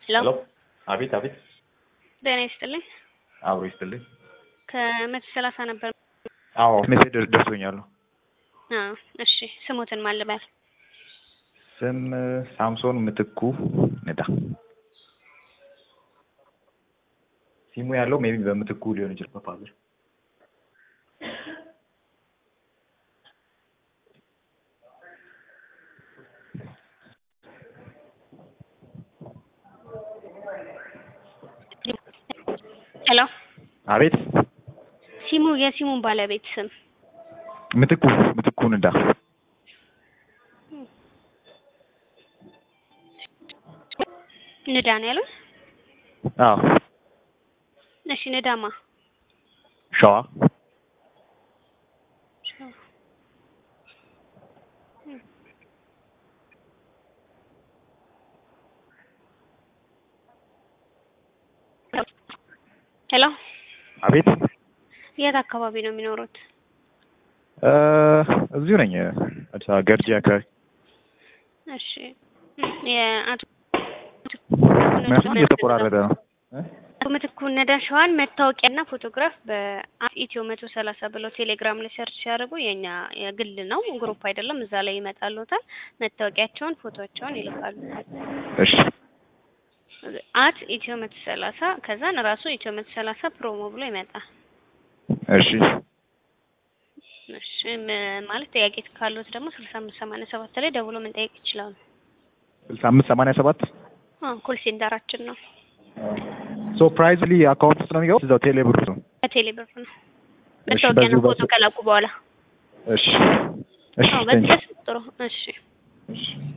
ሄሎ አቤት አቤት። ጤና ይስጥልኝ። አብሮ ይስጥልኝ። ከመቶ ሰላሳ ነበር። አዎ ሜሴጅ ደርሶኛል። አዎ እሺ። ስሙትን ማን ልበል? ስም ሳምሶን ምትኩ ንዳ። ሲሙ ያለው ሜቢ በምትኩ ሊሆን ይችላል። በፋዘር ሄሎ አቤት። ሲሙ የሲሙን ባለቤት ስም ምትኩ ምትኩ ንዳ። ንዳ ነው ያሉት? አዎ እሺ ንዳማ ሸዋ ሄሎ አቤት። የት አካባቢ ነው የሚኖሩት? እ እዚሁ ነኝ አዲስ አበባ ገርጂ አካባቢ። እሺ የአቶ ምክንያቱም እየተቆራረጠ ነው። አቶ ምትኩ ነዳ ሸዋን መታወቂያና ፎቶግራፍ በኢትዮ መቶ ሰላሳ ብለው ቴሌግራም ላይ ሰርች ሲያደርጉ የኛ የግል ነው ግሩፕ አይደለም። እዛ ላይ ይመጣሉታል። መታወቂያቸውን፣ ፎቶቸውን ይልካሉ። እሺ አት ኢትዮ መቶ ሰላሳ ከዛን ራሱ ኢትዮ መቶ ሰላሳ ፕሮሞ ብሎ ይመጣል። እሺ እሺ ም- ማለት ጥያቄ ካሉት ደግሞ ስልሳ አምስት ሰማንያ ሰባት ላይ ደውሎ መጠየቅ ይችላሉ። ስልሳ አምስት ሰማንያ ሰባት አዎ ኮል ሴንተራችን ነው። ሶ ፕራይዝሊ አካውንት ውስጥ ነው የሚገባው እዛው ቴሌ ብር ነው። በቴሌ ብር ነው እሺ፣ መታወቂያና በዚሁ ፎቶ ከላኩ በኋላ እሺ እሺ አዎ ቴንክ ዩ። በዚህ ጥሩ እሺ እሺ